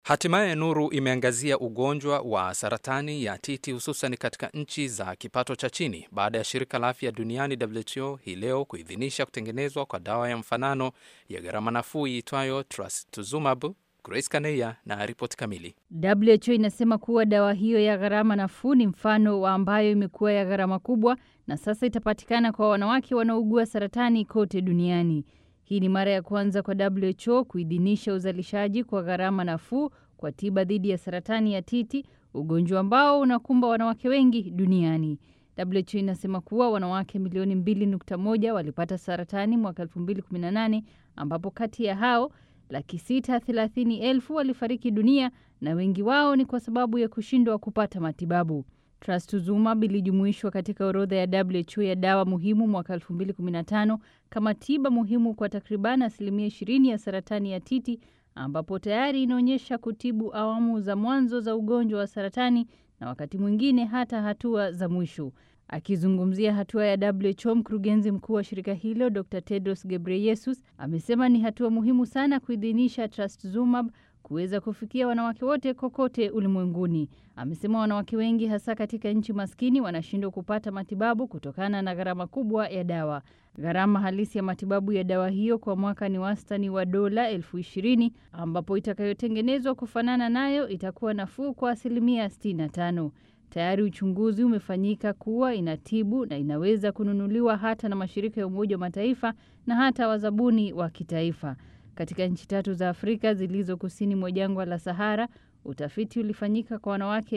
Hatimaye Nuru imeangazia ugonjwa wa saratani ya titi hususan katika nchi za kipato cha chini baada ya shirika la afya duniani WHO hii leo kuidhinisha kutengenezwa kwa dawa ya mfanano ya gharama nafuu iitwayo trastuzumab. Grace Kaneya na ripoti kamili. WHO inasema kuwa dawa hiyo ya gharama nafuu ni mfano wa ambayo imekuwa ya gharama kubwa na sasa itapatikana kwa wanawake wanaougua saratani kote duniani. Hii ni mara ya kwanza kwa WHO kuidhinisha uzalishaji kwa gharama nafuu kwa tiba dhidi ya saratani ya titi, ugonjwa ambao unakumba wanawake wengi duniani. WHO inasema kuwa wanawake milioni 2.1 walipata saratani mwaka 2018 ambapo kati ya hao laki sita thelathini elfu walifariki dunia na wengi wao ni kwa sababu ya kushindwa kupata matibabu. Trastuzumab ilijumuishwa katika orodha ya WHO ya dawa muhimu mwaka 2015 kama tiba muhimu kwa takriban asilimia 20 ya saratani ya titi, ambapo tayari inaonyesha kutibu awamu za mwanzo za ugonjwa wa saratani na wakati mwingine hata hatua za mwisho. Akizungumzia hatua ya WHO, mkurugenzi mkuu wa shirika hilo Dr Tedros Ghebreyesus amesema ni hatua muhimu sana kuidhinisha Trastuzumab kuweza kufikia wanawake wote kokote ulimwenguni. Amesema wanawake wengi hasa katika nchi maskini wanashindwa kupata matibabu kutokana na gharama kubwa ya dawa. Gharama halisi ya matibabu ya dawa hiyo kwa mwaka ni wastani wa dola elfu ishirini ambapo itakayotengenezwa kufanana nayo itakuwa nafuu kwa asilimia 65. Tayari uchunguzi umefanyika kuwa inatibu na inaweza kununuliwa hata na mashirika ya Umoja wa Mataifa na hata wazabuni wa kitaifa. Katika nchi tatu za Afrika zilizo kusini mwa jangwa la Sahara, utafiti ulifanyika kwa wanawake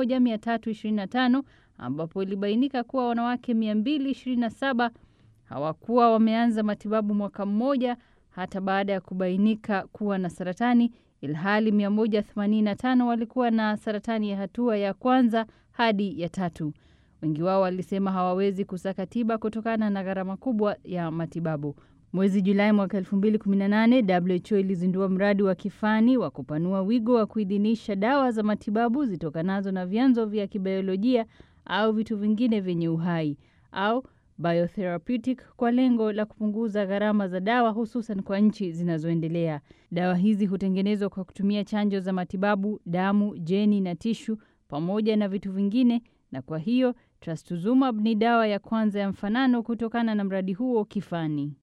1325 ambapo ilibainika kuwa wanawake 227 hawakuwa wameanza matibabu mwaka mmoja hata baada ya kubainika kuwa na saratani, ilhali 185 walikuwa na saratani ya hatua ya kwanza hadi ya tatu. Wengi wao walisema hawawezi kusaka tiba kutokana na gharama kubwa ya matibabu. Mwezi Julai mwaka 2018 WHO ilizindua mradi wa kifani wa kupanua wigo wa kuidhinisha dawa za matibabu zitokanazo na vyanzo vya kibiolojia au vitu vingine vyenye uhai au biotherapeutic kwa lengo la kupunguza gharama za dawa hususan kwa nchi zinazoendelea. Dawa hizi hutengenezwa kwa kutumia chanjo za matibabu, damu, jeni na tishu pamoja na vitu vingine na kwa hiyo Trastuzumab ni dawa ya kwanza ya mfanano kutokana na mradi huo kifani.